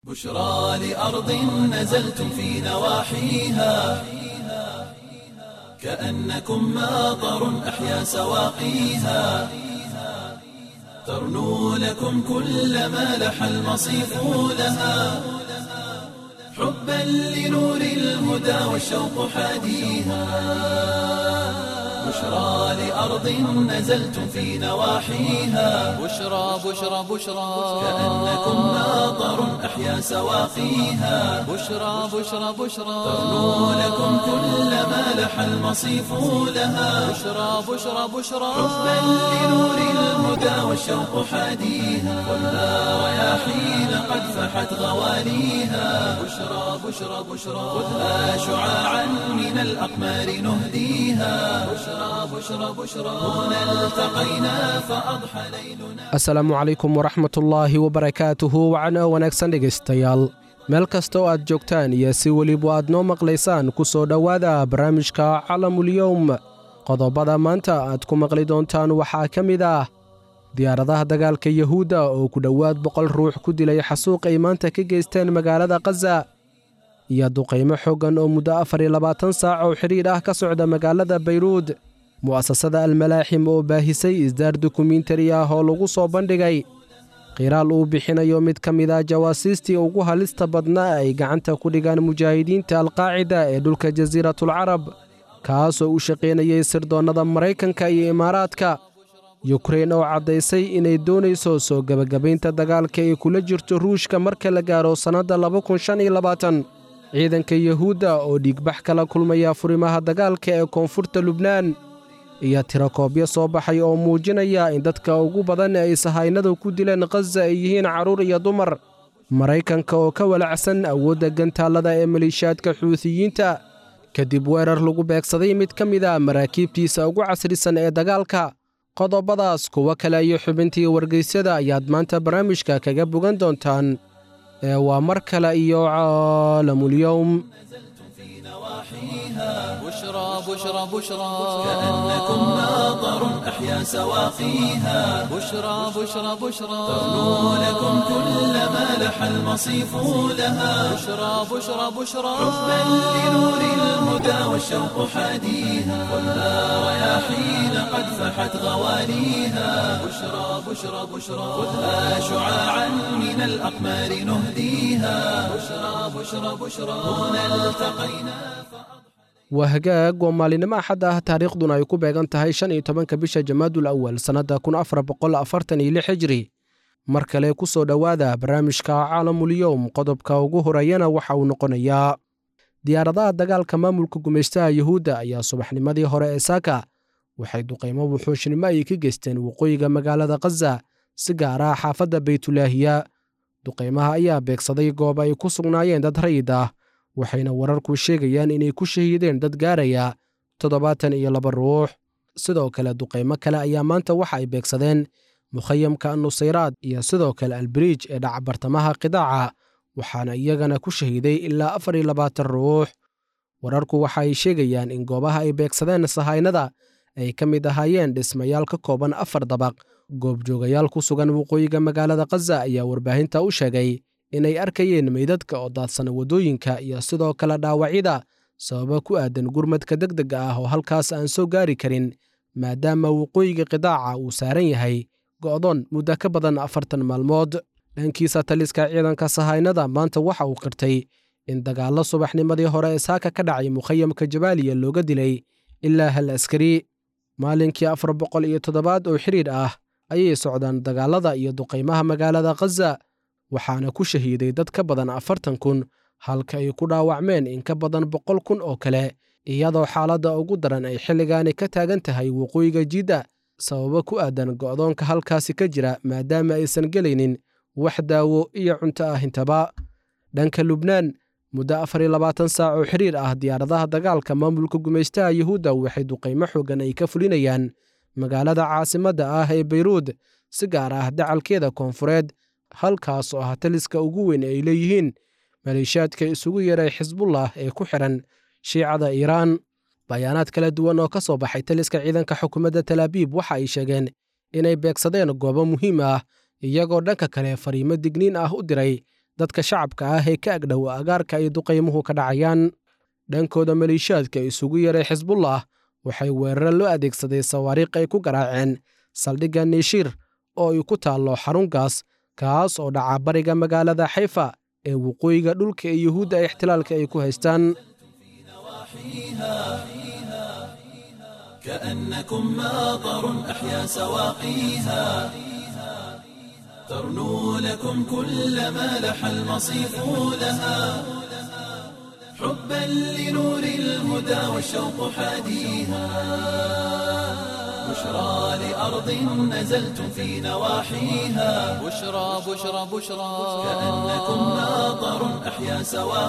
بشرى لأرض نزلتم في نواحيها كأنكم ماطر أحيا سواقيها ترنو لكم كل ما لح المصيف لها حبا لنور الهدى والشوق حاديها بشرى لأرض نزلتم في نواحيها بشرى بشرى بشرى كأنكم ماطر أحيا سواقيها بشرى بشرى بشرى ترنو لكم كل ما لح المصيف لها بشرى بشرى بشرى حبا لنور الهدى والشوق حاديها والنار رياحين قد فحت غواليها بشرى بشرى بشرى خذها شعاعا من الأقمار نهديها بشرى بشرى بشرى هنا التقينا فأضحى ليلنا asalaamu calaykum waraxmatullaahi wabarakaatuhu wacana wanaagsan dhegaystayaal meel kasta oo aad joogtaan iyo si weliba aad noo maqlaysaan ku soo dhowaada barnaamijka calamulyowm qodobada maanta aad ku maqli doontaan waxaa ka mid ah diyaaradaha dagaalka yuhuudda oo ku dhowaad boqol ruux ku dilay xasuuq ay maanta ka geysteen magaalada khaza iyo duqaymo xooggan oo muddo afar iyo labaatan saac oo xidhiidh ah ka socda magaalada bayruud mu'asasada almalaaxim oo baahisay isdaar dokumentari ah oo lagu soo bandhigay qiraal uu bixinayo mid ka mid ah jawaasiistii ugu halista badnaa ay gacanta ku dhigaan mujaahidiinta alqaacida ee dhulka jasiiratulcarab kaasoo u shaqaynayay sirdoonnada maraykanka iyo imaaraadka yukrein oo caddaysay inay doonayso soo gebagabaynta dagaalka ay kula jirto ruushka marka la gaaro sannadda ciidanka yuhuudda oo dhiigbax kala kulmaya furimaha dagaalka ee koonfurta lubnaan iyo tirakoobyo soo baxay oo muujinaya in dadka ugu badan ay sahaynadu ku dileen khaza ay yihiin carruur iyo dumar maraykanka oo ka walacsan awoodda gantaallada ee maleeshiyaadka xuutiyiinta kadib weerar lagu beegsaday mid ka mid a maraakiibtiisa ugu casrisan ee dagaalka qodobadaas kuwo kale iyo xubintii wargeysyada ayaad maanta barnaamijka kaga bogan doontaan ee waa mar kale iyo caalamulyowm بشرى بشرى بشرى كأنكم ماطر أحيا سواقيها بشرى بشرى بشرى ترنو لكم كل ما لح المصيف لها بشرى بشرى بشرى حبا لنور الهدى والشوق حاديها والنار رياحين قد فحت غواليها بشرى بشرى بشرى خذها شعاعا من الأقمار نهديها بشرى بشرى بشرى هنا التقينا waa hagaag oo maalinimo axad ah taariikhduna ay ku beegan tahay shan iyo tobanka bisha jamaadul awal sannadda kun afar boqol afartan iyo lix hijri mar kale ku soo dhowaada barnaamijka caalamulyowm qodobka ugu horeeyana waxa uu noqonayaa diyaaradaha dagaalka maamulka gumaystaha yuhuudda ayaa subaxnimadii hore ee saaka waxay duqaymo wuxuushnimo ay ka geysteen waqooyiga magaalada khaza si gaar ah xaafadda baytulaahiya duqaymaha ayaa beegsaday goob ay ku sugnaayeen dad rayid ah waxayna wararku sheegayaan inay ku shahiideen dad gaaraya toddobaatan iyo laba ruux sidoo kale duqaymo kale ayaa maanta waxa ay beegsadeen mukhayamka nusayraad iyo sidoo kale albiriij ee dhaca bartamaha qidaaca waxaana iyagana ku shahiiday ilaa afar iyo labaatan ruux wararku waxa ay sheegayaan in goobaha ay beegsadeen sahaynada ay ka mid ahaayeen dhismayaal ka kooban afar dabaq goobjoogayaal ku sugan waqooyiga magaalada khaza ayaa warbaahinta u sheegay inay arkayeen meydadka oo daadsana waddooyinka iyo sidoo kale dhaawacyada sababa ku aadan gurmadka deg dega ah oo halkaas aan soo gaari karin maadaama waqooyiga qidaaca uu saaran yahay go'doon muddo ka badan afartan maalmood dhankiisa taliska ciidanka sahaynada maanta waxa uu qirtay in dagaallo subaxnimadii hore ee saaka ka dhacay mukhayamka jabaaliya looga dilay ilaa hal askari maalinkii afar boqol iyo toddobaad oo xidhiidh ah ayay socdaan dagaallada iyo duqaymaha magaalada khaza waxaana ku shahiiday dad ka badan afartan kun halka ay ku dhaawacmeen in ka badan boqol kun oo kale iyadoo xaaladda ugu daran ay xilligaani ka taagan tahay waqooyiga jidda sababo ku aadan go'doonka halkaasi ka jira maadaama aysan gelaynin wax daawo iyo cunto ah intaba dhanka lubnaan muddo afar iyo labaatan saac oo xiriir ah diyaaradaha dagaalka maamulka gumaystaha yuhuudda waxay duqaymo xoogan ay ka fulinayaan magaalada caasimadda ah ee bayruud si gaar ah dacalkeeda koonfureed halkaas oo ah taliska ugu weyn ay leeyihiin maleeshiyaadka isugu yeeray xisbullah ee ku xiran shiicada iiraan bayaanaad kala duwan oo ka soo baxay taliska ciidanka xukuumadda talaabiib waxa ay sheegeen inay beegsadeen goobo muhiim ah iyagoo dhanka kale fariimo digniin ah u diray dadka shacabka ah ee ka agdhow agaarka ay duqaymuhu ka dhacayaan dhankooda maliishaadka isugu yaray xisbullah waxay weeraro loo adeegsaday sawaariikh ay ku garaaceen saldhigga niishiir oo ay ku taallo xarunkaas kaas oo dhaca bariga magaalada xayfa ee waqooyiga dhulka ee yuhuudda ee ixtilaalka ay ku haystaan كأنكم ماطر أحيا سواقيها ترنو لكم كل ما لح المصيف لها حبا لنور الهدى والشوق حاديها بشرى لأرض نزلتم في نواحيها بشرى بشرى بشرى كأنكم ماطر أحيا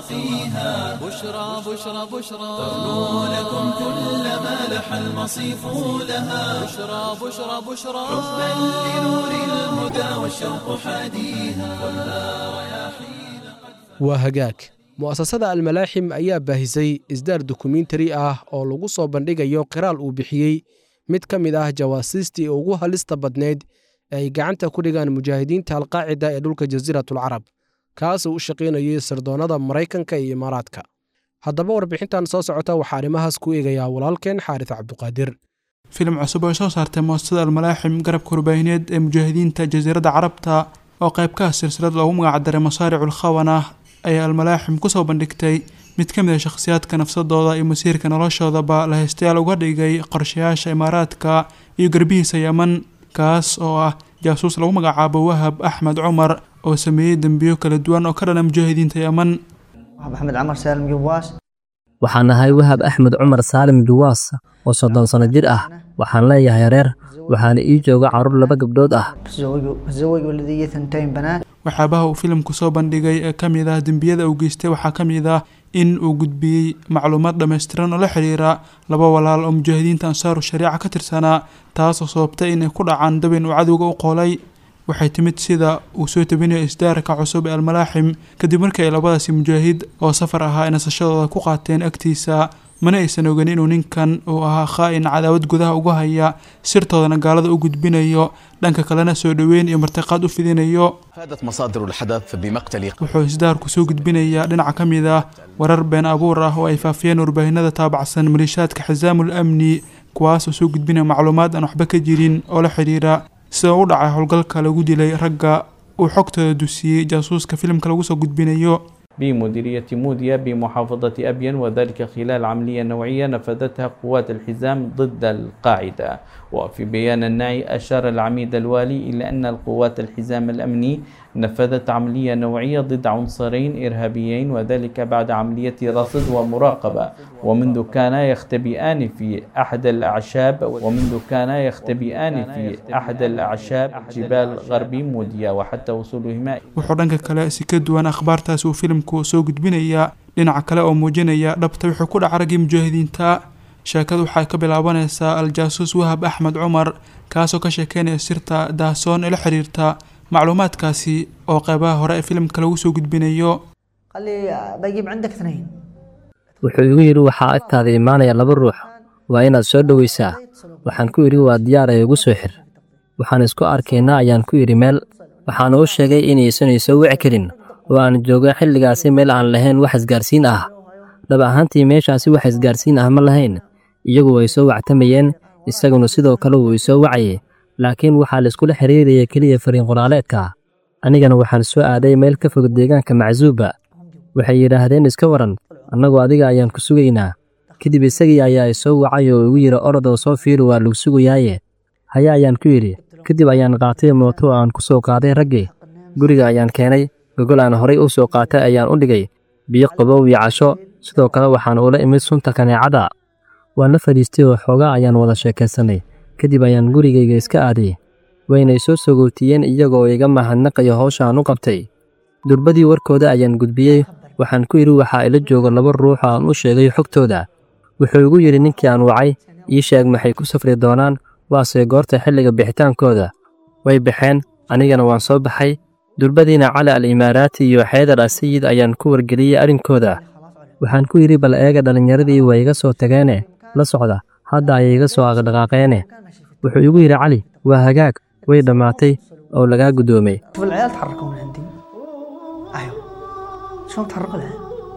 سواقيها بشرى بشرى بشرى ترنو لكم كل ما لح المصيف لها بشرى بشرى بشرى حبا لنور الهدى والشوق حاديها كلها رياحين waa hagaag mu'asasada almalaaxim ayaa baahisay isdaar dokumentari ah oo lagu soo bandhigayo qiraal uu bixiyey mid ka mid ah jawaasiistii ugu halista badneyd ee ay gacanta ku dhigaan mujaahidiinta alqaacida ee dhulka jasiiratulcarab kaasuu u shaqaynayay sirdoonnada maraykanka iyo imaaraadka haddaba warbixintan soo socota waxaa arrimahaas ku eegayaa walaalkeen xaaris cabduqaadir filim cusub oo soo saartay muasasada almalaaxim garabka warbaahineed ee mujaahidiinta jasiiradda carabta oo qayb ka ah silsilad loogu magacdaray masaaricul khawana ayaa almalaaxim kusoo bandhigtay mid ka mid a shakhsiyaadka nafsadooda iyo masiirka noloshoodaba la haystayaal uga dhigay qorshayaasha imaaraadka iyo garbihiisa yeman kaas oo ah jaasuus lagu magacaabo wahab axmed cumar oo sameeyey dembiyo kala duwan oo ka dhana mujaahidiinta yeman maxamed camar saalim jawaas waxaan ahay wahab axmed cumar saalim juwaas oo soddon sanno jir ah waxaan leeyahay reer waxaana ii jooga carruur laba gabdhood ah تزوج ولدي ثنتين بنات waxyaabaha uu filimku soo bandhigay ee ka mid ah dembiyada uu geystay waxaa ka mid ah in uu gudbiyey macluumaad dhammaystiran oo la xidhiira laba walaal oo mujaahidiinta ansaaru shariica ka tirsanaa taasoo sababtay inay ku dhacaan dabin uu cadowga u qoolay waxay timid sida uu soo tabinayo isdaarka cusub ee almalaaxim kadib markii ay labadaasi mujaahid oo safar ahaa ay nasashadooda ku qaateen agtiisa mana aysan oganin inuu ninkan uu ahaa khaa-in cadaawad gudaha uga haya sirtoodana gaalada u gudbinayo dhanka kalena soo dhoweyn iyo martiqaad u fidinayo فادت مصادر الحدث بمقتل wuxuu isdaarku soo gudbinayaa dhinaca ka mid ah warar been abuur ah oo ay faafiyeen warbaahinada taabacsan maliishaadka xisaamul amni kuwaas oo soo gudbinaya macluumaad aan waxba ka jirin oo la xidhiira sida u dhacay howlgalka lagu dilay ragga uu xogtooda dusiyey jaasuuska filimka lagu soo gudbinayo بمديرية موديا بمحافظة أبين وذلك خلال عملية نوعية نفذتها قوات الحزام ضد القاعدة وفي بيان النعي أشار العميد الوالي إلى أن القوات الحزام الأمني نفذت عملية نوعية ضد عنصرين إرهابيين وذلك بعد عملية رصد ومراقبة ومنذ كان يختبئان في أحد الأعشاب ومنذ كان يختبئان في أحد الأعشاب جبال غربي موديا وحتى وصولهما wuxuu dhanka kale si ka duwan akhbaartaas uu filimku soo gudbinayaa dhinaca kale oo muujinaya dhabta wuxuu ku dhaca raggii mujaahidiinta sheekadu waxay ka bilaabanaysaa al-jaasuus wahab axmed cumar kaasoo ka sheekeynaya sirta daasoon ee la xiriirta macluumaadkaasi oo qeybaha hore ee filimka lagu soo gudbinayo قال لي بجيب عندك اثنين wuxuu igu yidhi waxaa agtaada imaanaya laba ruux waa inaad soo dhowaysaa waxaan ku yidhi waa diyaar ee igu soo xir waxaan isku arkaynaa ayaan ku yidhi meel waxaana u sheegay inaysan isoo wici karin oo aan jooga xilligaasi meel aan lahayn wax isgaarsiin ah dhab ahaantii meeshaasi wax isgaarsiin ah ma lahayn iyagu way soo wactamayeen isaguna sidoo kale wuu isoo wacayay laakiin waxaa laiskula xiriiraya keliya fariin qoraaleedka anigana waxaan soo aaday meel ka fog deegaanka macsuuba waxay yidhaahdeen iska waran annagoo adiga ayaan ku sugaynaa kadib isagii ayaa isoo wacay oo igu yidhi orodoo soo fiiri waa lagu sugayaaye haya ayaan ku yidhi kadib ayaan qaatay mooto oo aan ku soo qaaday raggii guriga ayaan keenay gogol aan horay u soo qaatay ayaan u dhigay biyo qabow iyo casho sidoo kale waxaan ula imid sunta kaneecada waan la fadhiistay oo xoogaa ayaan wada sheekaysannay kadib ayaan gurigayga iska aaday waynay soo sogootiyeen iyagoo iga mahadnaqayo howsha aan u qabtay durbadii warkooda ayaan gudbiyey waxaan ku yidhi waxaa ila jooga laba ruux oo aan u sheegay xogtooda wuxuu igu yidhi ninkii aan wacay ii sheeg maxay ku safri doonaan waase goorta xilliga bixitaankooda way baxeen anigana waan soo baxay durbadiina cali al imaaraati iyo xeedar asayid ayaan ku wargeliyey arrinkooda waxaan ku yidhi bal eega dhallinyaradii way iga soo tageene la socda hadda ayay iga soo aqdhaqaaqeene wuxuu igu yidhi cali waa hagaag way dhammaatay oo lagaa guddoomay شوف العيال تحركوا من عندي ايوه شلون تحرق لها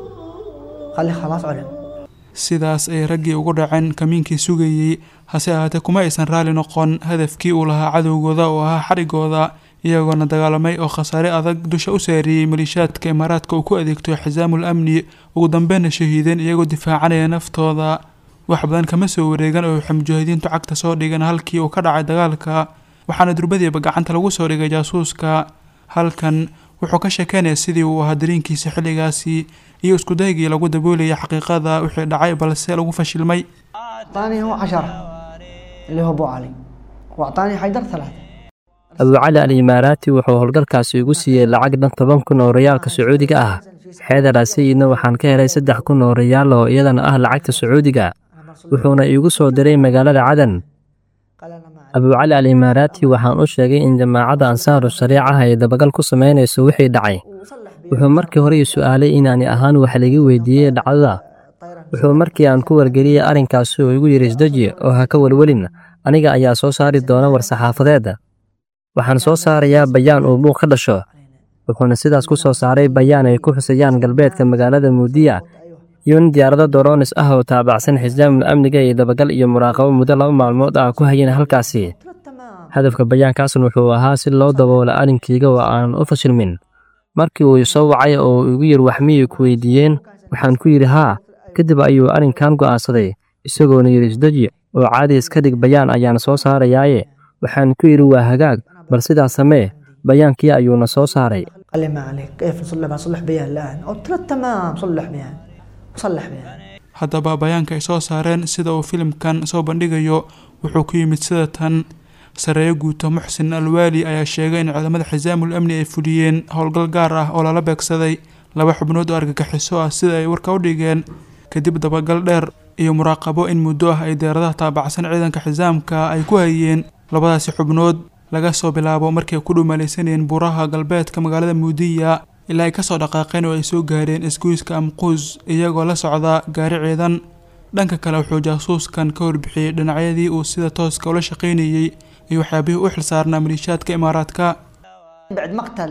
قال لي خلاص علم sidaas ay raggii ugu dhaceen kamiinkii sugayey hase ahaatee kuma aysan raali noqon hadafkii uu lahaa cadowgooda oo ahaa xarigooda iyagoona dagaalamay oo khasaare adag dusha u saariyey maliishaadka imaaraadka uu ku adeegto xisaamul amni ugu dambeyna shahiideen iyagoo difaacanaya naftooda wax badan kama soo wareegan oo waxay mujaahidiintu cagta soo dhigeen halkii uu ka dhacay dagaalka waxaana durbadiiba gacanta lagu soo dhigay jaasuuska halkan wuxuu ka sheekeynaya sidii uu ahaa dareenkiisa xilligaasi iyo iskudaygii lagu daboolayay xaqiiqada wixii dhacay balse lagu fashilmay اعطاني هو عشرة اللي هو ابو علي واعطاني حيدر ثلاثة abu cali al imaaraati wuxuu howlgalkaasi igu siiyey lacag dhan toban kun oo riyaalka sacuudiga ah xeedar asayidna waxaan ka helay saddex kun oo riyaal oo iyadana ah lacagta sacuudiga wuxuuna iigu soo diray magaalada cadan قال انا ما abu cali al imaaraati waxaan u sheegay in jamaacadda ansaaru shariicaha ay dabagal ku samaynayso wixii dhacay wuxuu markii hore ii su'aalay inaani ahaan wax laga weydiiyey dhacdada wuxuu markii aan ku wargeliyey arrinkaasi oo igu yidhi isdeji oo ha ka welwelin aniga ayaa soo saari doona war-saxaafadeedda waxaan soo saarayaa bayaan uu buuq ka dhasho wuxuuna sidaas ku soo saaray bayaan ay ku xusayaan galbeedka magaalada muudiya iyo in diyaarado doronis ah oo taabacsan xisaamul amniga iyo dabagal iyo muraaqabo muddo laba maalmood ah ku hayeen halkaasi hadafka bayaankaasna wuxuu ahaa si loo daboola arrinkayga oo aan u fashilmin markii uu soo wacay oo igu yidhi wax miyay ku weydiiyeen waxaan ku yidhi haa kadib ayuu arrinkan go'aansaday isagoona yidhi isdeji oo caadi iska dhig bayaan ayaan soo saarayaaye waxaan ku yidhi waa hagaag bal sidaas samee bayaankii ayuuna soo saaray قال لي ما عليك كيف نصلح بصلح بيان الان قلت له تمام صلح بيان صلح بيان haddaba bayaanka ay soo saareen sida uu filimkan soo bandhigayo wuxuu ku yimid sida tan sareeyo guuto muxsin alwaali ayaa sheegay in ciidamada xisaamul amni ay fuliyeen howlgal gaar ah oo lala beegsaday laba xubnood oo argagixiso ah sida ay warka u dhigeen kadib dabagal dheer iyo muraaqabo in muddo ah ay deeradaha taabacsan ciidanka xisaamka ay ku hayeen labadaasi xubnood laga soo bilaabo markii ay ku dhumalaysanayeen buuraha galbeedka magaalada muudiya ilaa ay kasoo dhaqaaqeen oo ay soo gaareen isgoyska amquus iyagoo la socda gaari ciidan dhanka kale wuxuu jaasuuskan ka warbixiyey dhinacyadii uu sida tooska ula shaqaynayey iyo waxyaabihii u xilsaarnaa maliishaadka imaaraadka بعد مقتل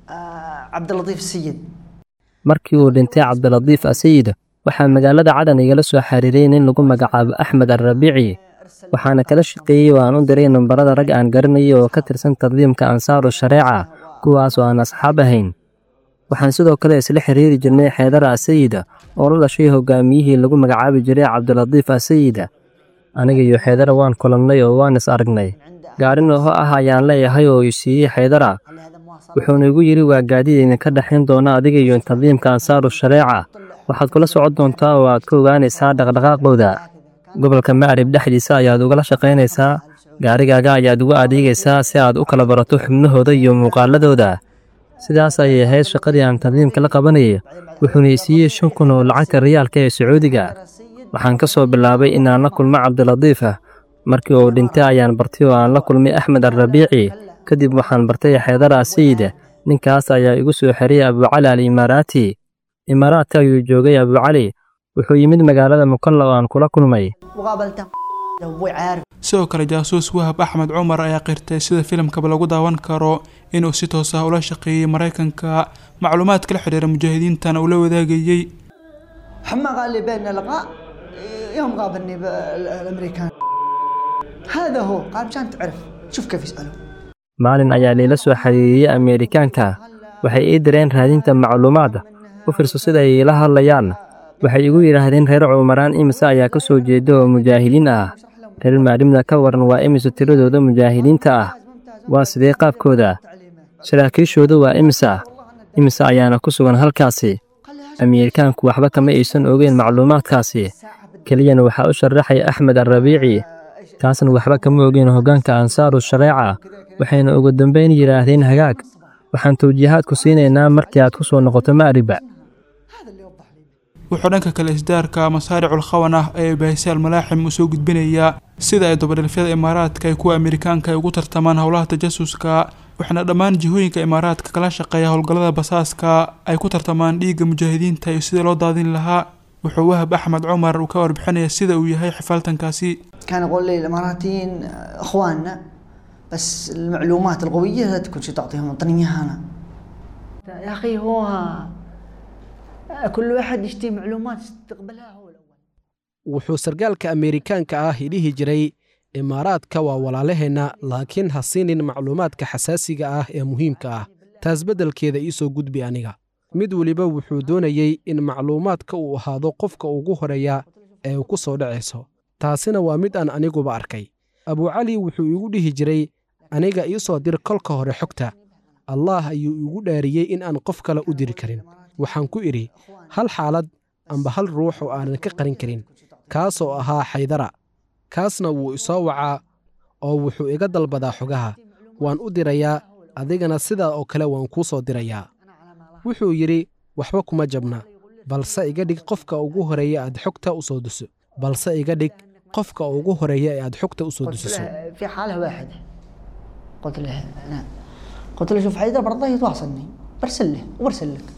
آه، عبد اللطيف السيد markii uu dhintay cabdilatiif asayid waxaa magaalada cadan igala soo xiriiray nin lagu magacaabo axmed alrabiici waxaana kala shaqeeyey oo aan u diray nambarada rag aan garanayay oo ka tirsan tandiimka ansaaru shareeca kuwaas oo aan asxaab ahayn waxaan sidoo kale isla xiriiri jirnay xeedara asayid oo la dhashay hogaamiyihii lagu magacaabi jiray cabdilatiif asayid aniga iyo xeedara waan kulannay oo waan is aragnay gaarin oho ah ayaan leeyahay oo i siiyey xeedara wuxuuna igu yidhi waa gaadiid idinka dhexayn doona adiga iyo tandiimka ansaaru shareeca waxaad kula socon doontaa oo aad ka ogaanaysaa dhaqdhaqaaqooda gobolka macrib dhexdiisa ayaad ugala shaqaynaysaa gaarigaaga ayaad ugu adeegaysaa si aad u kala barato xubnahooda iyo muuqaaladooda sidaas ayay ahayd shaqadii aan tandiimka la qabanayay wuxuuna i siiyey shan kun oo lacagta riyaalka ee sacuudiga waxaan ka soo bilaabay inaan la kulmo cabdilatiif ah markii uu dhintay ayaan bartay oo aan la kulmay axmed alrabiici kadib waxaan bartay xeedara asayid ninkaas ayaa igu soo xeriyay abucali al imaaraati imaaraadka ayuu joogay abucali wuxuu yimid magaalada mukalla oo aan kula kulmay مقابلته ابوي عارف sidoo kale jaasuus wahab axmed cumar ayaa qirtay sida filimkaba lagu daawan karo inuu si toos ah ula shaqeeyey maraykanka macluumaadka la xidhiira mujaahidiintana uu la wadaagayey حما قال لي بيننا لقاء يوم قابلني ب- الامريكان هذا هو قال مشان تعرف شوف كيف يسالوا maalin ayaa liila soo xiriiriyey ameerikaanka waxay ii direen raadinta macluumaad u fiirso sida ay iila hadlayaan waxay igu yidhaahdeen reer cumaraan imise ayaa ka soo jeeda oo mujaahidiin ah reer maadhimda ka waran waa imise tiradooda mujaahidiinta ah waa sidee qaabkooda saraakiishooda waa imisa imise ayaana ku sugan halkaasi ameerikaanku waxba kama aysan ogeyn macluumaadkaasi keliyana waxaa u sharaxay axmed alrabiici kaasna waxba kama ogeyn hoggaanka ansaaru shareeca waxayna ugu dambayn yidhaahdeen hagaag waxaan tawjiihaadku siinaynaa markii aad ku soo noqoto ma'riba wuxuu dhanka kale isdaarka masaaricul khawan ah ee bahisay almalaaxim uu soo gudbinayaa sida ay dabadhilfyada imaaraadka ay kuwa ameerikaanka ay ugu tartamaan howlaha tajasuska waxaana dhammaan jihooyinka imaaraadka kala shaqeeya howlgallada basaaska ay ku tartamaan dhiigga mujaahidiinta iyo sidii loo daadin lahaa wuxuu wahab axmed cumar uu ka warbixinaya sida uu yahay xifaaltankaasi كان يقول لي الاماراتيين اخواننا بس المعلومات القويه لا تكون شي تعطيهم اعطني اياها انا يا اخي هو كل واحد يشتري معلومات استقبلها هو الأول wuxuu sargaalka ameerikaanka ah dhihi jiray imaaraadka waa walaalaheenna laakiin ha siinin macluumaadka xasaasiga ah ee muhiimka ah taas beddelkeeda ii soo gudbi aniga mid weliba wuxuu doonayey in macluumaadka uu ahaado qofka ugu horeeya ee ku soo dhacayso taasina waa mid aan aniguba arkay abucali wuxuu igu dhihi jiray aniga ii soo dir kolka hore xogta allaah ayuu igu dhaariyey in aan qof kale u diri karin waxaan ku idhi hal xaalad amba hal ruux oo aanan ka qarin karin kaasoo ahaa xaydara kaasna wuu isoo wacaa oo wuxuu iga dalbadaa xogaha waan u dirayaa adigana sidaa oo kale waan kuu soo dirayaa wuxuu yidhi waxba kuma jabna balse iga dhig qofka ugu horeeya aad xogta u soo duso balse iga dhig qofka ugu horeeya ee aad xogta u soo قلت dusiso له في حالة واحدة قلت له نعم قلت له شوف حيدر برضه يتواصلني برسل له وبرسل لك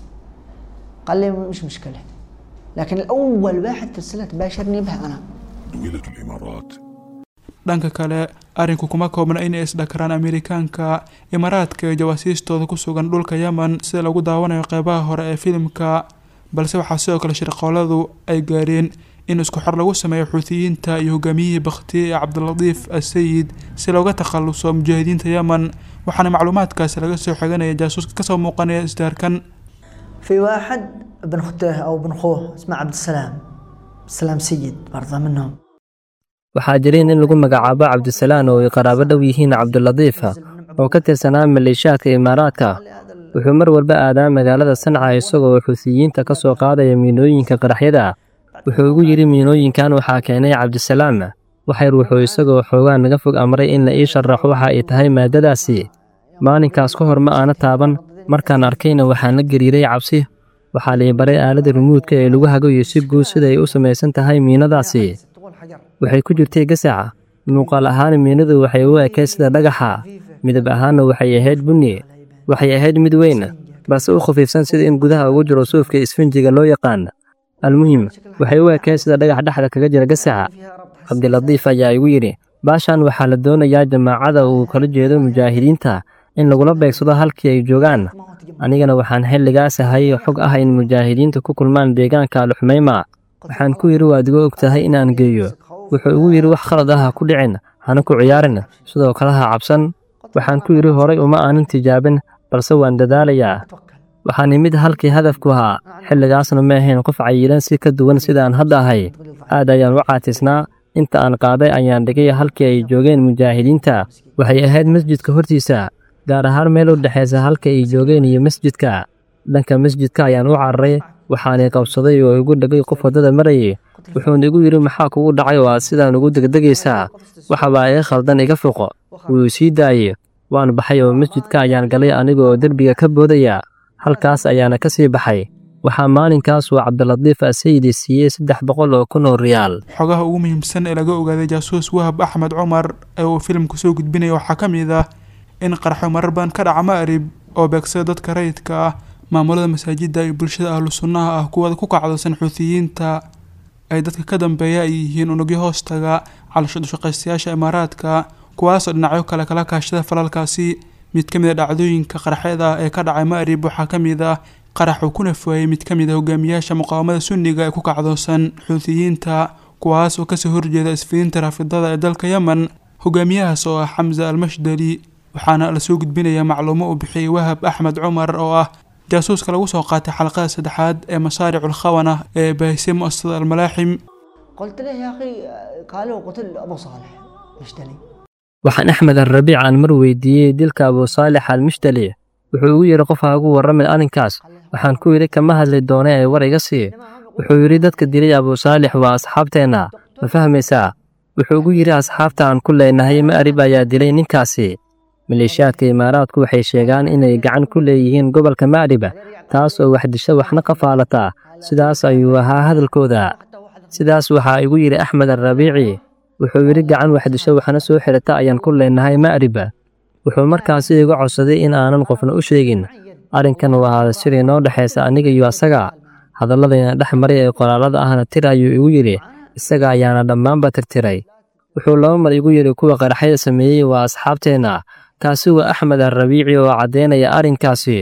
قال لي مش مشكلة لكن الأول واحد ترسلت باشرني بها أنا دويلة الإمارات dhanka kale arrinku kuma koobna inay isdhakaraan ameerikaanka imaaraadka iyo jawaasiistooda ku sugan dhulka yemen sida lagu daawanayo qeybaha hore ee filimka balse waxaa sidoo kale shirqooladu ay gaareen in isku xor lagu sameeyo xuutiyiinta iyo hogaamiyihii bakhtiye ee cabdilatiif asayid si looga takhaluso mujaahidiinta yemen waxaana macluumaadkaasi laga soo xiganaya jaasuuska kasoo muuqanaya isdaarkan في واحد ابن أخته أو ابن أخوه اسمه عبد السلام السلام سيد برضه منهم waxaa jiray nin lagu magacaabo cabdisalaan oo ay qaraabo dhow yihiin cabdilatiifa oo ka tirsanaa maleeshiyaadka imaaraadka wuxuu mar walba aadaa magaalada sanca isagoo xuutiyiinta ka soo qaadaya miinooyinka qaraxyada wuxuu ugu yidhi miinooyinkan waxaa keenay cabdisalaam waxayr wuxuu isagoo xoogaa naga fog amray in la ii sharaxo waxa ay tahay maaddadaasi maalinkaas ka hor ma aana taaban markaan arkayna waxaan la gariiray cabsi waxaa lii baray aaladda rumuudka ee lagu hagayo si guud siday u samaysan tahay miinadaasi waxay ku jirtay gasaca muuqaal ahaan miinadu waxay u ekayd sida dhagaxa midab ahaanna waxay ahayd bunni waxay ahayd mid weyn balse u khafiifsan sida in gudaha ugu jiro suufka isfinjiga loo yaqaan almuhim waxay u ekayd sida dhagax dhexda kaga jira gasaca cabdilatiif ayaa igu yidhi baashan waxaa la doonayaa jamaacada uu kala jeedo mujaahidiinta in lagula beegsado halkii ay joogaan anigana waxaan xilligaas ahay xog ah in mujaahidiinta ku kulmaan deegaanka alxumayma waxaan ku yidhi waad iga og tahay inaan geeyo wuxuu igu yidhi wax khalad ah ha ku dhicin hana ku ciyaarin sidoo kale ha cabsan waxaan ku yidhi horay uma aanan tijaabin balse waan dadaalayaa waxaan imid halkii hadafku ahaa xilligaasna ma ahayn qof cayilan si ka duwan sidaan hadda ahay aad ayaan u caatisnaa inta aan qaaday ayaan dhigay halkii ay joogeen mujaahidiinta waxay ahayd masjidka hortiisa gaar ahaan meel u dhexaysa halka ay joogeen iyo masjidka dhanka masjidka ayaan u cararay waxaanay qabsaday oo igu dhegay qof waddada marayay wuxuuna igu yidhi maxaa kugu dhacay oo aad sidaan ugu degdegaysaa waxabaa iga khaldan iga foqo wuu sii daayey waan baxay oo masjidka ayaan galay aniga oo derbiga ka boodaya halkaas ayaana ka sii baxay waxaa maalinkaas uu cabdilatiif asayidi siiyey saddex boqol oo kun oo riyaal xogaha ugu muhiimsan ee laga ogaaday jaasuus wahab axmed cumar ee uu filimku soo gudbinaya waxaa ka mid ah in qarxo marar badan ka dhaca ma'rib oo beegsada dadka rayidka ah maamulada masaajidda iyo bulshada ahlu sunnaha ah kuwada ku kacdosan xuutiyiinta ay dadka ka dambeeya ay yihiin unugyo hoostaga calashadhushaqaystayaasha imaaraadka kuwaasoo dhinacyo kale kala kaashada falalkaasi mid ka mid a dhacdooyinka qaraxyada ee ka dhacay ma'rib waxaa ka mid ah qarax uu ku nafwaayey mid ka mid a hogaamiyaasha muqaawamada sunniga ee ku kacdoosan xuutiyiinta kuwaas oo kasoo horjeeda isfidiinta raafidada ee dalka yemen hogaamiyahaas oo ah xamza almashdali waxaana lasoo gudbinayaa macluumo uu bixiyey wahab axmed cumar oo ah jaasuuska lagu soo qaatay xalaqada saddexaad ee masaaric ulkhawana ee baahisay mu'asasada almalaaxim قلت له يا أخي قالوا قتل أبو صالح مشتلي waxaan axmed alrabiic aan mar weydiiyey dilka abuusaalix almishdali wuxuu igu yidhi qof ha ugu warramay arrinkaas waxaan ku yidhi kama hadli doone ee war iga sii wuxuu yidhi dadka dilay abuusaalix waa asxaabteenna ma fahmaysaa wuxuu igu yidhi asxaabta aan ku leenahay ma'rib ayaa dilay ninkaasi maleeshiyaadka imaaraadku waxay sheegaan inay gacan ku leeyihiin gobolka ma'riba taas oo wax disho waxna ka faalataa sidaas ayuu ahaa hadalkooda sidaas waxaa igu yidhi axmed alrabiici wuxuu yidhi gacan wax disho waxna soo xirata ayaan ku leenahay ma'riba wuxuu markaasi iga codsaday in aanan qofna u sheegin arrinkan waa sidii noo dhexaysa aniga iyo asaga hadalladayna dhex maray ee qoraalada ahna tir ayuu igu yidhi isaga ayaana dhammaanba tirtiray wuxuu laba mar igu yidhi kuwa qaraxyada sameeyey waa asxaabteenna kaasi waa axmed alrabiici oo caddaynaya arrinkaasi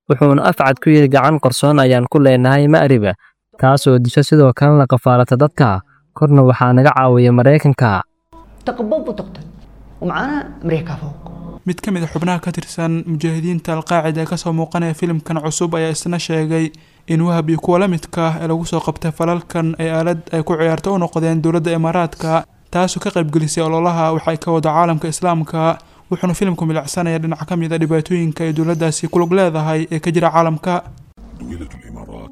wuxuuna afcad ku yidhi gacan qarsoon ayaan ku leenahay ma'riba taasoo disho sidoo kalena qafaalata dadka korna waxaa naga caawiya maraykanka تقبض وتقتل ومعانا امريكا فوق mid ka mid a xubnaha ka tirsan mujaahidiinta alqaacida ee kasoo muuqanaya filimkan cusub ayaa isna sheegay in wahab iyo kuwa la midka ah ee lagu soo qabtay falalkan ay aalad ay ku ciyaarto u noqdeen dowladda imaaraadka taasoo ka qaybgelisay ololaha waxay ka wada caalamka islaamka wuxuuna filimku milicsanayaa dhinac ka mid a dhibaatooyinka ay dowladdaasi ku lug leedahay ee ka jira caalamka دويلة الإمارات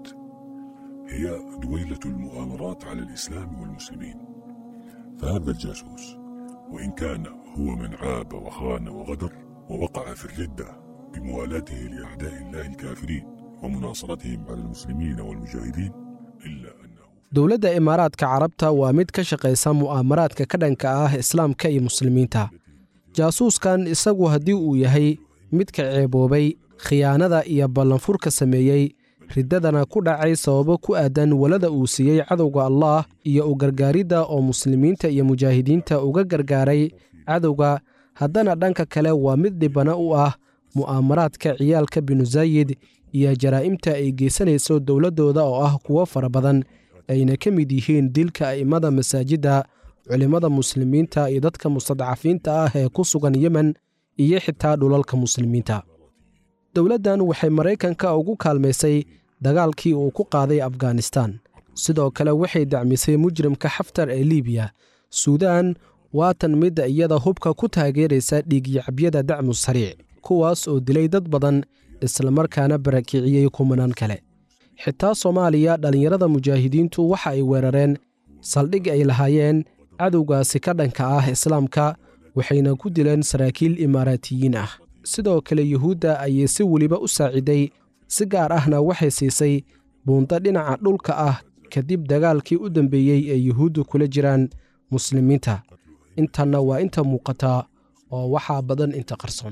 هي دويلة المؤامرات على الإسلام والمسلمين فهذا الجاسوس وإن كان هو من عاب وخان وغدر ووقع في الردة بموالاته لأعداء الله الكافرين ومناصرتهم على المسلمين والمجاهدين إلا أنه dowladda imaaraadka carabta waa mid ka shaqaysa mu'aamaraadka ka dhanka ah islaamka iyo muslimiinta jaasuuskan isagu haddii uu yahay midka ceeboobay khiyaanada iyo ballanfurka sameeyey riddadana ku dhacay sababo ku aadan walada uu siiyey cadowga allaah iyo u gargaaridda oo muslimiinta iyo mujaahidiinta uga gargaaray cadowga haddana dhanka kale waa mid dhibana u ah mu'aamaraadka ciyaalka binu zaayid iyo jaraa'imta ay geysanayso dowladdooda oo ah kuwo fara badan ayna ka mid yihiin dilka a'immada masaajidda culimmada muslimiinta iyo dadka mustadcafiinta ah ee ku sugan yemen iyo xitaa dhulalka muslimiinta dowladdan waxay maraykanka ugu kaalmaysay dagaalkii uu ku qaaday afghanistan sidoo kale waxay dacmisay mujrimka xaftar ee liibiya suudaan waatan midda iyada hubka ku taageeraysa dhiigyacabyada dacmu sariic kuwaas oo dilay dad badan islamarkaana barakiciyey kumanaan kale xitaa soomaaliya dhallinyarada mujaahidiintu waxa ay weerareen saldhig ay lahaayeen cadowgaasi ka dhanka ah islaamka waxayna ku dileen saraakiil imaaraatiyiin ah sidoo kale yuhuudda ayay si weliba u saaciday si gaar ahna waxay siisay buunto dhinaca dhulka ah kadib dagaalkii u dambeeyey ee yuhuuddu kula jiraan muslimiinta intanna waa inta muuqataa oo waxaa badan inta qarsoon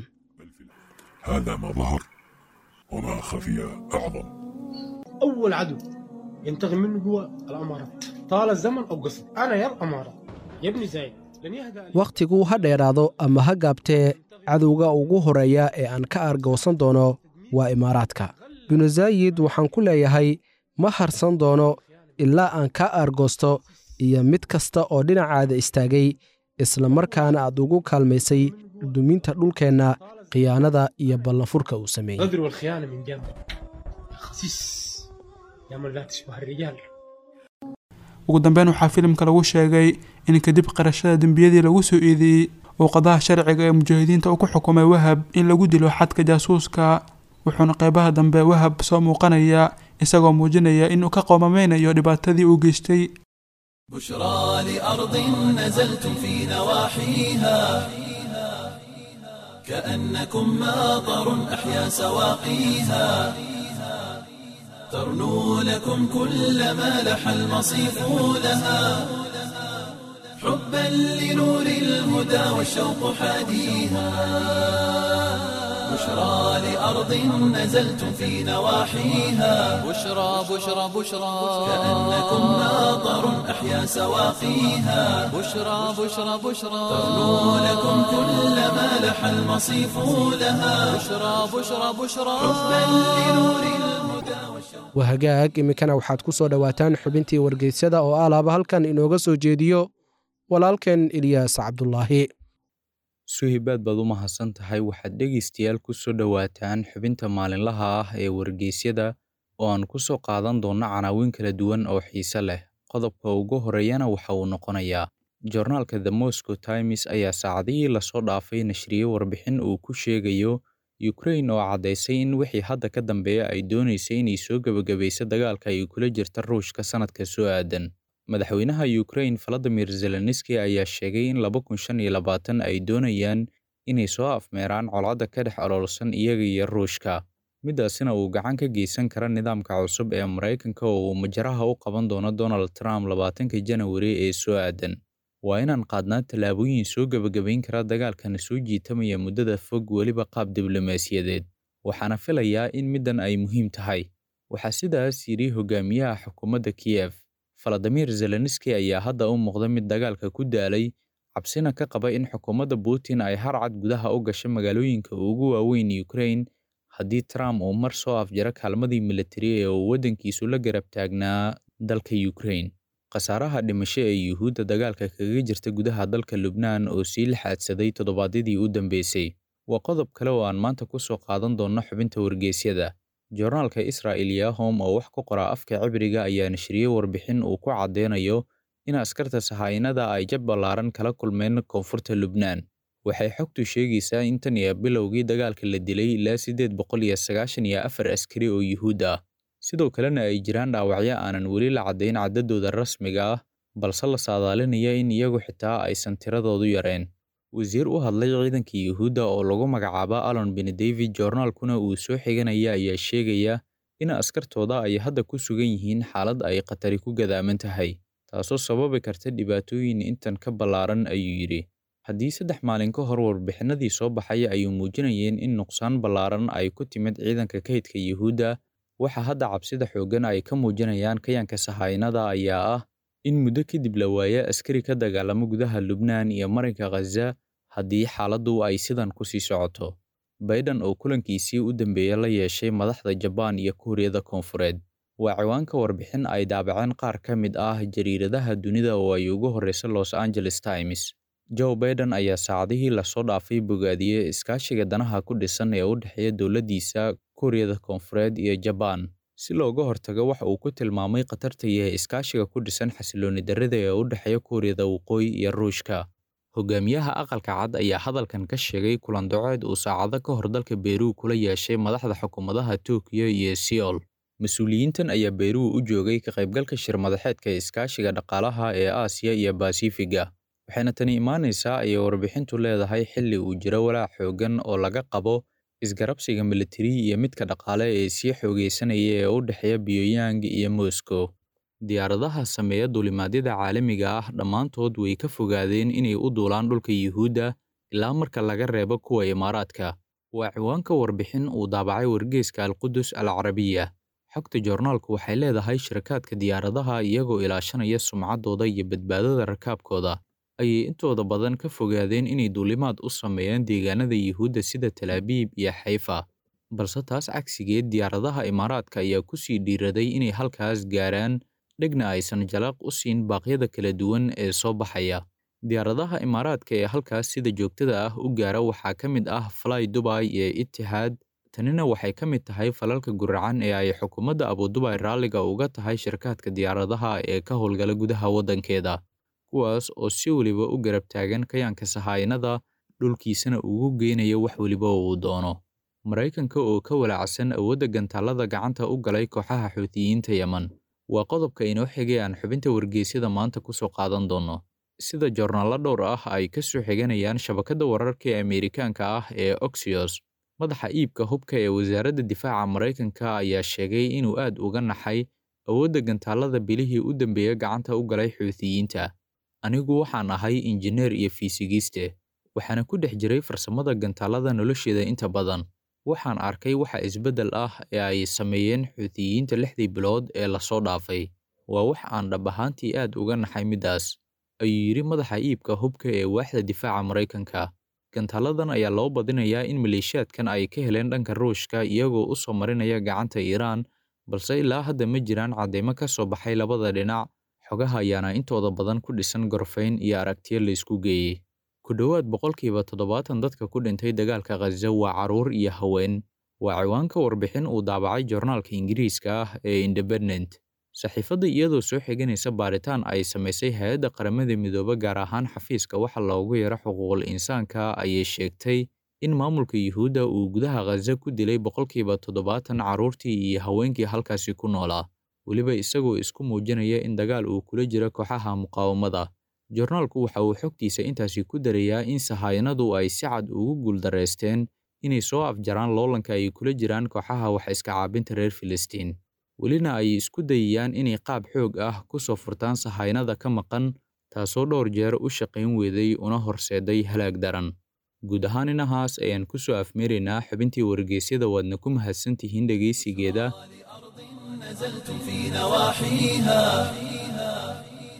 هذا ما ظهر وما خفي أعظم أول عدو ينتقم منه هو الأمارات طال الزمن أو قصر أنا يا الأمارات يا ابن زايد لن يهدأ لي wakhtigu ha dheeraado ama ha gaabtee cadowga ugu horreeya ee aan ka argowsan doono waa imaaraadka binu zaayid waxaan ku leeyahay ma harsan doono ilaa aan ka argoosto iyo mid kasta oo dhinacaada istaagay islamarkaana aad ugu kaalmaysay duminta dhulkeenna khiyaanada iyo ballanfurka uu sameeyey الغدر والخيانة من جنب يا خسيس يا من لا تشبه الرجال ugu dambeyn waxaa filimka lagu sheegay in kadib qarashada dembiyadii lagu soo eedeeyey uu qadaha sharciga ee mujaahidiinta uu ku xukumay wahab in lagu dilo xadka jaasuuska wuxuuna qeybaha dambe wahab soo muuqanaya isagoo muujinaya inuu ka qoomameynayo dhibaatadii uu geystay بشرى لأرض نزلتم في نواحيها كأنكم ماطر أحيا سواقيها ترنو لكم كل ما لح المصيف لها حبا لنور الهدى والشوق حاديها بشرى لأرض نزلتم في نواحيها بشرى بشرى بشرى كأنكم ماطر أحيا سواقيها بشرى بشرى بشرى ترنو لكم كل ما لح المصيف لها بشرى بشرى بشرى حبا لنور الهدى والشوق waa hagaag iminkana waxaad ku soo dhowaataan xubintii wargeysyada oo alaaba halkan inooga soo jeediyo walaalkeen ilyaas cabdulaahi suhibaad baad u mahadsan tahay waxaad dhegaystayaal ku soo dhowaataan xubinta maalinlaha ah ee wargeysyada oo aan ku soo qaadan doonno canaawin kala duwan oo xiise leh qodobka ugu horeeyana waxa uu noqonayaa joornaalka the moscow times ayaa saacadihii lasoo dhaafay nashriyey warbixin uu ku sheegayo ukrain oo caddaysay in wixii hadda ka dambeeya ay doonaysay inay soo gebagabayso dagaalka ay kula jirta ruushka sannadka soo aadan madaxweynaha ukrain valadimir zelenski ayaa sheegay in laba kun shan iyo labaatan ay doonayaan inay soo afmeeraan colcadda ka dhex oloolsan iyaga iyo ruushka midaasina uu gacan ka geysan kara nidaamka cusub ee maraykanka oo uu majaraha u qaban doono donald trump labaatanka janawari ee soo aadan waa inaan qaadnaa tallaabooyin soo gebagabayn kara dagaalkana soo jiitamaya muddada fog weliba qaab diblomaasiyadeed waxaana filayaa in middan ay muhiim tahay waxaa sidaas yidhi hogaamiyaha xukuumadda kiyef valadimir zelenski ayaa hadda u muuqda mid dagaalka ku daalay cabsina ka qaba in xukuumadda putin ay harcad gudaha u gasho magaalooyinka ugu waaweyn ukrain haddii trump uu mar soo afjaro kaalmadii militari ee uu waddankiisu la garab taagnaa dalka ukraine khasaaraha dhimasho ee yuhuudda dagaalka kaga jirta gudaha dalka lubnaan oo sii laxaadsaday toddobaadyadii u dambeysay waa qodob kale oo aan maanta ku soo qaadan doonno xubinta wargeysyada joornaalka israa'il yahom oo wax ku qora afka cibriga ayaa nashriyey warbixin uu ku caddeynayo in askarta sahaayinada ay jab ballaaran kala kulmeen koonfurta lubnaan waxay xogtu sheegaysaa in tan iyo bilowgii dagaalka la dilay ilaa siddeed boqol iyo sagaashan iyo afar askari oo yuhuud ah sidoo kalena ay jiraan dhaawacyo aanan weli la caddayn caddadooda rasmiga ah balse la saadaalinaya in iyagu xitaa aysan tiradoodu yareen wasiir u hadlay ciidanka yuhuudda oo lagu magacaabo alon ben david joornaalkuna uu soo xiganaya ayaa sheegaya in askartooda ay hadda ku sugan yihiin xaalad ay khatari ku gadaaman tahay taasoo sababi karta dhibaatooyin intan ka ballaaran ayuu yidhi haddii saddex maalin ka hor warbixinadii soo baxay ayuu muujinayeen in nuqsaan ballaaran ay ku timid ciidanka kaydka yuhuudda waxa hadda cabsida xooggan ay ka muujinayaan kayanka sahaynada ayaa ah in muddo kadib la waayo askari ka dagaalamo gudaha lubnaan iyo marinka khaza haddii xaaladdu ay sidan ku sii socoto baiden oo kulankiisii u dambeeya la yeeshay madaxda jabaan iyo kuuriyada koonfureed waa ciwaanka warbixin ay daabaceen qaar ka mid ah jariiradaha dunida oo ay ugu horreysa los angeles times joe baiden ayaa saacadihii lasoo dhaafay bogaadiyey iskaashiga danaha ku dhisan ee u dhexeeya dowladdiisa kuuriyada koonfureed iyo jabaan si looga hortago waxa uu ku tilmaamay khatarta yahay iskaashiga ku dhisan xasilooni darrida ee u dhexeeya kuuriyada waqooyi iyo ruushka hogaamiyaha aqalka cad ayaa hadalkan ka sheegay kulan doceed uu saacado ka hor dalka beeruu kula yeeshay madaxda xukuumadaha Tokyo iyo Seoul mas-uuliyiintan ayaa beeruu u joogay ka qaybgalka shir madaxeedka iskaashiga dhaqaalaha ee Aasiya iyo Basifiga waxayna tani imaanaysaa ayay warbixintu leedahay xilli uu jiro walaac xooggan oo laga qabo isgarabsiga militari iyo midka dhaqaale ee sii xoogeysanaya ee u dhexeeya Pyongyang iyo Moscow diyaaradaha sameeya duulimaadyada caalamiga ah dhammaantood way ka fogaadeen inay u duulaan dhulka yuhuudda ilaa marka laga reebo kuwa imaaraadka waa ciwaanka warbixin uu daabacay wargeyska alqudus al carabiya xogta joornaalku waxay leedahay shirakaadka diyaaradaha iyagoo ilaashanaya sumcaddooda iyo badbaadada rakaabkooda ayay intooda badan ka fogaadeen inay duulimaad u sameeyaan deegaanada yuhuudda sida talaabiib iyo xayfa balse taas cagsigeed diyaaradaha imaaraadka ayaa ku sii dhiiraday inay halkaas gaaraan dhegna aysan jalaq u siin baaqyada kala duwan ee soo baxaya diyaaradaha imaaraadka ee halkaas sida joogtada ah u gaara waxaa ka mid ah fly dubai iyo itixaad tanina waxay ka mid tahay falalka guracan ee ay xukuumadda abudubai raalliga uga tahay shirkaadka diyaaradaha ee ka howlgala gudaha waddankeeda kuwaas oo si weliba u garab taagan kayaanka sahaynada dhulkiisana ugu geynaya wax weliba uu doono maraykanka oo ka walaacsan awoodda gantaalada gacanta u galay kooxaha xuutiyiinta yeman waa qodobka inoo xigay aan xubinta wargeysyada maanta ku soo qaadan doonno sida joornaallo dhowr ah ay ka soo xiganayaan shabakadda wararka ee Ameerikaanka ah ee Oxios madaxa iibka hubka ee wasaaradda difaaca Maraykanka ayaa sheegay inuu aad uga naxay awoodda gantaalada bilihii u dambeeyay gacanta u galay xuutiyiinta anigu waxaan ahay injineer iyo fiisigiste waxaana ku dhex jiray farsamada gantaalada nolosheeda inta badan waxaan arkay waxa isbeddel ah ee ay sameeyeen xuutiyiinta lixdii bilood ee lasoo dhaafay waa wax aan dhab ahaantii aad uga naxay middaas ayuu yidhi madaxa iibka hubka ee waaxda difaaca Maraykanka gantaaladan ayaa loo badinayaa in maleeshiyaadkan ay ka heleen dhanka ruushka iyagoo u soo marinaya gacanta Iiraan balse ilaa hadda ma jiraan caddeymo ka soo baxay labada dhinac xogaha ayaana intooda badan ku dhisan gorfayn iyo aragtiyo la isku geeyey ku dhowaad boqolkiiba toddobaatan dadka ku dhintay dagaalka khaza waa carruur iyo haween waa ciwaanka warbixin uu daabacay joornaalka ingiriiska ah ee independent saxiifadda iyadoo soo xiganaysa baaritaan ay samaysay hay-adda qaramada midoobe gaar ahaan xafiiska waxa loogu yaro xuquuqul insaanka ayay sheegtay in maamulka yuhuudda uu gudaha khaza ku dilay boqolkiiba toddobaatan carruurtii iyo haweenkii halkaasi ku noolaa weliba isagoo isku muujinaya in dagaal uu kula jiro kooxaha muqaawamada joornaalku waxa uu xogtiisa intaasi ku darayaa in sahayanadu ay si cad ugu guuldareysteen inay soo afjaraan loolanka ay kula jiraan kooxaha wax iska caabinta reer filistiin welina ay isku dayayaan inay qaab xoog ah ku soo furtaan sahaynada ka maqan taasoo dhowr jeer u shaqayn weeday una horseeday halaag daran guud ahaan inahaas ayaan ku soo afmeeraynaa xubintii wargeysyada waadna ku mahadsantihiin dhegaysigeeda نزلتم في نواحيها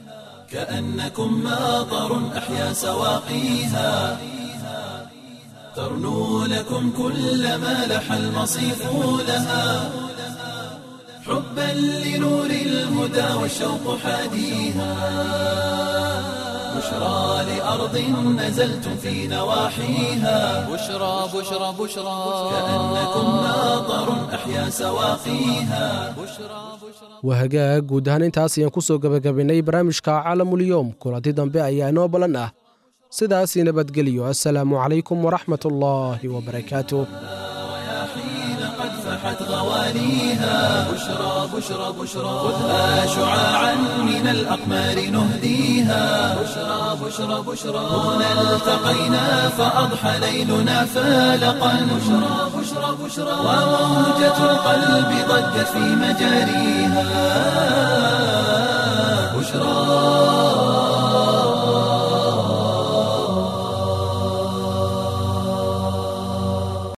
كأنكم ماطر أحيا سواقيها ترنو لكم كل ما لح المصيف لها حبا لنور الهدى والشوق حاديها بشرى لأرض نزلتم في نواحيها بشرى بشرى بشرى كأنكم ماطر أحيا سواقيها waa hagaag guud ahaan intaas ayaan ku soo gebagabaynay barnaamijka caalamulyoom kulanti dambe ayaa inoo ballan ah sidaasii nabadgeliyo assalaamu calaykum waraxmat ullaahi wabarakaatuh حين قد فحت غواليها بشرى بشرى بشرى خذها شعاعا من الأقمار نهديها بشرى بشرى بشرى هنا التقينا فأضحى ليلنا فالقا بشرى بشرى بشرى وموجة القلب ضجت في مجاريها بشرى